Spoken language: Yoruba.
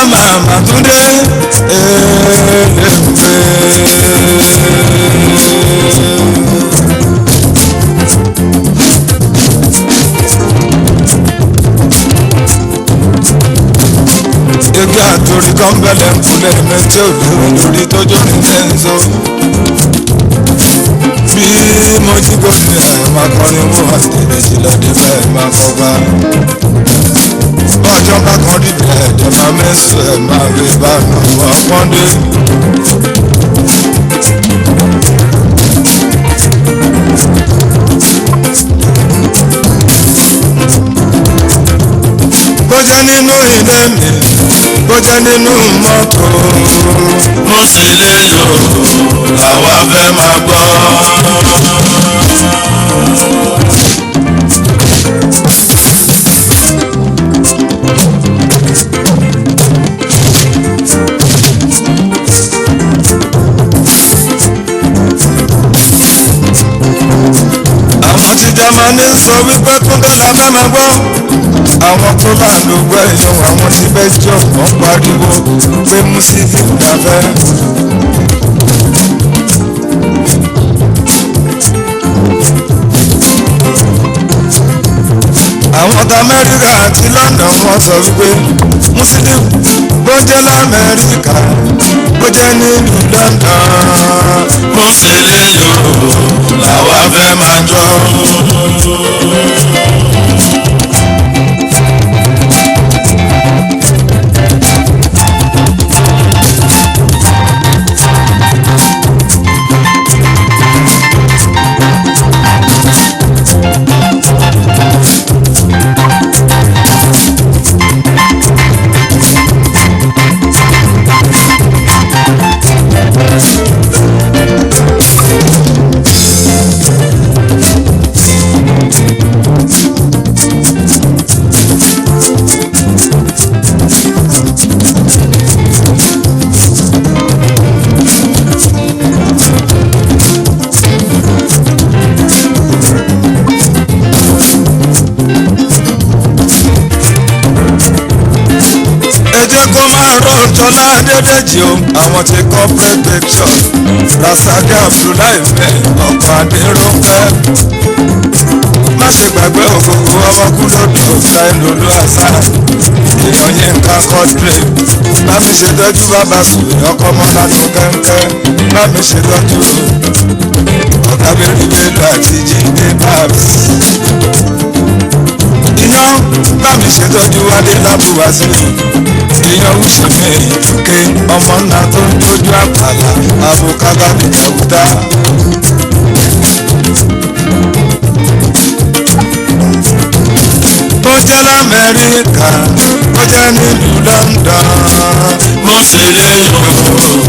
màmá túndé èlé. igi àtòrí kan bẹ̀lẹ̀ ń kulẹ̀ méjì òdòdó lórí tójó ní sẹ́ńsó. bí mo jí gòkè ẹ̀ máa kọrin mú àtẹ̀lẹ̀ sílẹ̀ débẹ̀ máa kọ́ bá. bọ́jọ́ bá kan dìbẹ̀ ẹ̀jẹ̀ máa mẹ́sùn ẹ̀ máa rí bá àwọn ọpọ́ndé. bó jẹ́ nínú ilé mi bó jẹ́ nínú mọ́tò. mo sì lè lò làwa fẹ́ máa gbọ́. àwọn tí Jámánì sọ wípé Túndé la fẹ́ máa gbọ́. àwọn tó láàánú gbẹ̀yàn àwọn tí Belgium wọ́n pariwo pé Musiliu la fẹ́. àwọn ọ̀tá Amẹ́ríkà àti London wọ́n sọ wípé Musiliu bó jẹ́ l'Amẹ́ríkà bó jẹ́ nílùú London. mo sì lè lò làwa fẹ́ máa jọ. ẹ jẹ́ kó máa rọ jọlá dédéjì o àwọn ti corporate pictures rasaki abdullahi fẹ́ ọkọ̀ adéròpẹ́ má ṣe gbàgbé òkòkò ọmọkúlódò ṣáìlólú àṣà èèyàn yín ká kọ́dúrè bá mi ṣètọ́jú bàbá sùn ọkọ̀ mọ́lá tó kẹ́ńkẹ́ bá mi ṣètọ́jú ọ̀gá bẹ́rù bẹ́lú àti jíde báàbí iyán bá mi ṣètọ́jú wálé lábúwá sílẹ̀ iyán wùsùnmí ìdúké ọmọ ńlá tó ń tójú àpàlà àbùkábà nìjàwúdá. bó jẹ́ lamẹ́ríkà bó jẹ́ nílùú London. mo sì lè lò